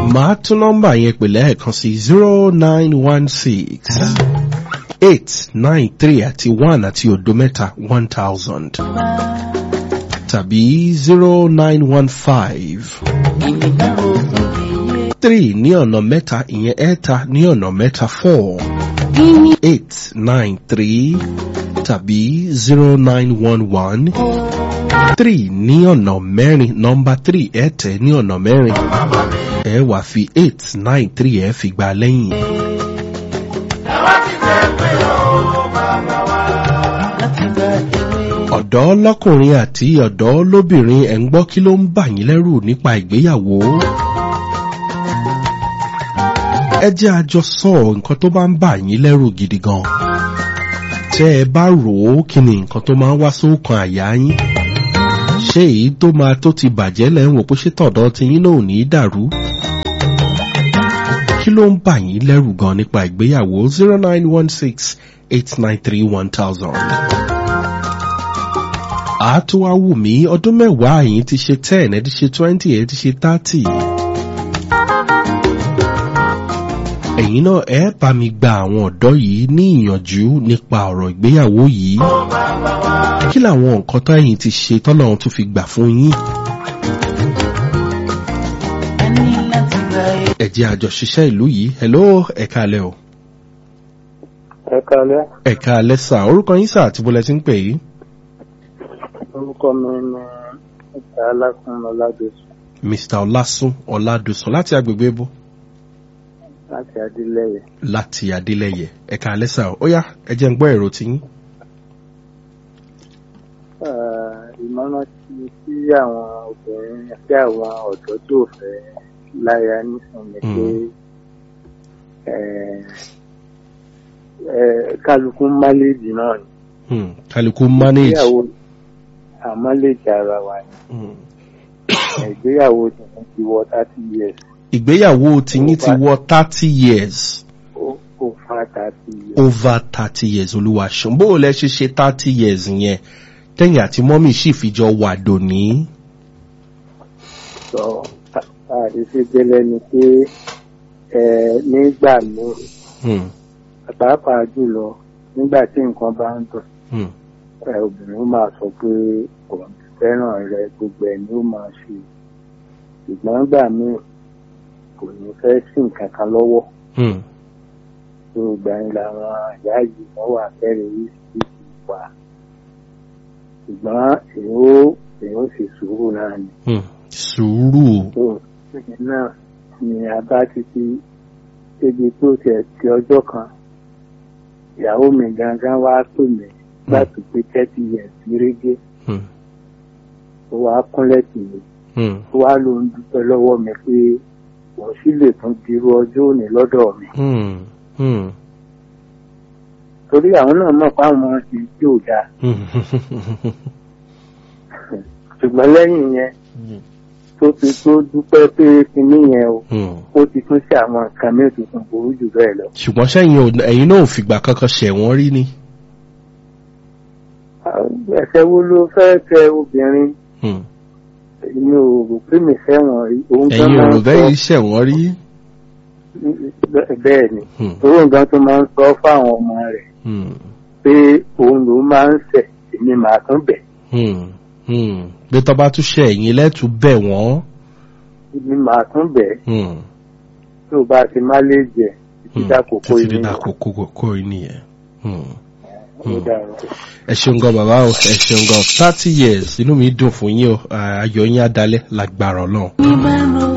màá tún nọ́mbà yẹn pè lẹ́ẹ̀kan sí zero nine one six eight nine three àti one àti òdo mẹ́ta one thousand tàbí zero nine one five three ní ọ̀nà mẹ́ta ìyẹn ẹ̀ta ní ọ̀nà mẹ́ta four eight nine three tàbí zero nine one one three ní ọ̀nà mẹ́rin nọ́mbà three ẹ̀tẹ̀ ní ọ̀nà mẹ́rin ẹ wà fi eight nine three ẹ fi gba lẹ́yìn. ọ̀dọ́ lọ́kùnrin àti ọ̀dọ́ lóbìnrin ẹ̀ ń gbọ́ kí ló ń bà yín lẹ́rù nípa ìgbéyàwó. ẹ jẹ́ àjọ sọ nǹkan tó bá ń bà yín lẹ́rù gidi gan. tẹ́ ẹ bá rò ó kí ni nǹkan tó máa ń wá sókàn àyà yín. ṣé èyí tó máa tó ti bàjẹ́ lẹ́ ń wò pé ṣé tọ̀dọ̀ ti yín náà ò ní í dàrú. kí ló ń bà yín lẹ́rù gan nípa ìgbéyàwó zero nine one six eight nine three one thousand àtúwá wù mí ọdún mẹ́wàá yìí ti ṣe ten ẹ ti ṣe twenty ẹ ti ṣe thirty. ẹ̀yin náà ẹ bá mi gba àwọn ọ̀dọ́ yìí ní ìyànjú nípa ọ̀rọ̀ ìgbéyàwó yìí. kí làwọn nǹkan tó ẹ̀yin ti ṣe tọ́lọ́run tún fi gbà fún yín. ẹ jẹ́ àjọṣiṣẹ́ ìlú yìí hello ẹ̀ka alẹ́ o. ẹ̀ka alẹ́. ẹ̀ka alẹ́ sà orúkọ yín sà àti bọ́lẹ̀ tí ń pè yìí orúkọ mi ni mr alákùn ọládọsùn. mr ọlásùn ọládọsùn láti agbègbè bó. láti adélẹyẹ. láti adélẹyẹ ẹ̀ka alẹ́sà ó yá ẹ jẹ́ ń gbọ́ èrò tí yín. ìmọ̀ràn tí sí àwọn obìnrin àti àwọn ọ̀dọ́ tó fẹ́ láya nísìnyí pé kálukú máléèjì náà ni. kálukú manage àmọ́ lè jẹ ara wa ni. ìgbéyàwó tìyín ti wọ thirty years. ìgbéyàwó tìyín ti wọ thirty years. over thirty years. over thirty years olúwa ṣùgbọ́n bó o lẹ ṣe ṣe thirty years yẹn tẹ̀yìn àti mọ́mì sì fi jọ wà dòní. sọ àdéṣe gẹ́lẹ́ ni pé nígbà míì pàápàá jùlọ nígbà tí nǹkan bá ń dùn obìnrin ó máa sọ pé òun fẹ́ràn rẹ gbogbo ẹ̀ ni ó máa ṣe ṣùgbọ́n gbà míì kò ní fẹ́ sí nǹkan kan lọ́wọ́ tó gbà ń làwọn ìyá yìí wọ́n wà fẹ́rẹ̀ oríṣiríṣi wà ṣùgbọ́n èyí ó èyí ó sì sùúrù náà ni. sùúrù. tó ṣèyí náà ni a bá títí débi tó tiẹ̀ ti ọjọ́ kan ìyàwó mi gangan wá pè mí láti pé thirty years gérégé ó wá kúnlẹ̀ tì mí ó wá ló ń dúpẹ́ lọ́wọ́ mi pé òun sì lè tún dirú ọjọ́ òní lọ́dọ̀ mi. torí àwọn náà mọ̀ pé àwọn ti tí ò dáa ṣùgbọ́n lẹ́yìn yẹn tó ti tó dúpẹ́ pé kinní yẹn o ó ti tún ṣe àwọn nǹkan mẹ́rin tuntun burú jù bẹ́ẹ̀ lọ. ṣùgbọ́n sẹ́yìn ẹ̀yin náà ò fìgbà kankan ṣẹ̀wọ̀n rí ni ẹsẹ wo ló fẹ́ tẹ obìnrin èmi ò rò pé mi fẹ́ràn rí òun gan ẹ̀yin máa ò ń rò bẹ́ẹ̀ ṣẹ̀wọ̀n rí. bẹ́ẹ̀ ni òun gan tó máa ń sọ fáwọn ọmọ rẹ̀ pé òun ló máa ń ṣẹ̀ èmi màá tún bẹ̀. bí tọ́ bá tún ṣe ẹ̀yin lẹ́tù bẹ̀ wọ́n. èmi màá tún bẹ̀ tó bá ti má lè jẹ títí dákòókò títí yìí dákòókò yìí nìyẹn ó dára. ẹ ṣeun gan bàbá o ẹ ṣeun gan thirty years inú mi dùn fún yín o ayọ̀ yín á dalẹ̀ lágbára ọlọ́run.